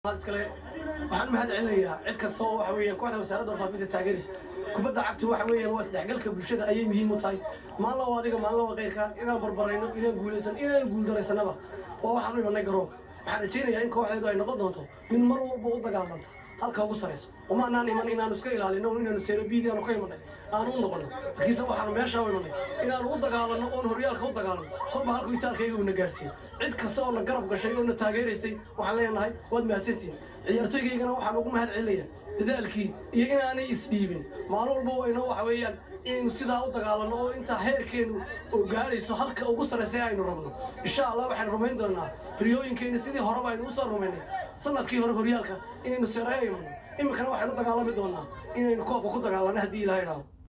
iskale waxaan mahad celinayaa cid kasta oo waxa weeyaan kooxda wasaaradda warfaafinta taageeraysa kubadda cagtu waxa weeyaan waa isdhexgalka bulshada ayay muhiim u tahay maalin lawa adiga maalin lawa keyrka inaan barbarayno inaan guulaysan inaan guuldaraysanaba waa waxaan u imanay garoonka waxaan rajaynayaa in kooxdeedu ay noqon doonto mid mar walba u dagaalanta halka ugu sarayso umaanaan iman inaanu iska ilaalino inaanu seerabiidi aanu ka imanay aanu u noqono laakiinse waxaanu meeshaa u imanay inaanu u dagaalano oon horyaalka u dagaalano kolba halku itaalkayga uuna gaarsiiyo cid kasta oo na garab gashay oo na taageeraysay waxaan leenahay waad mahadsantihin ciyaartoygaygana waxaan ugu mahad celinayaa dadaalkii iyo inaanay isdhiibin maalin walba wayno waxa weeyaan inaynu sidaa u dagaalano oo intaa heerkeenu oo gaadhayso halka ugu sarraysa aynu rabno insha allah waxaynu rumayn doonaa riyooyinkeenna sidii horeba aynu usoo rumaynay sanadkii hore horyaalka inaynu seerayo imano iminkana waxaynu dagaalami doonaa inaynu koobka ku dagaalano haddii ilaha idhaahdo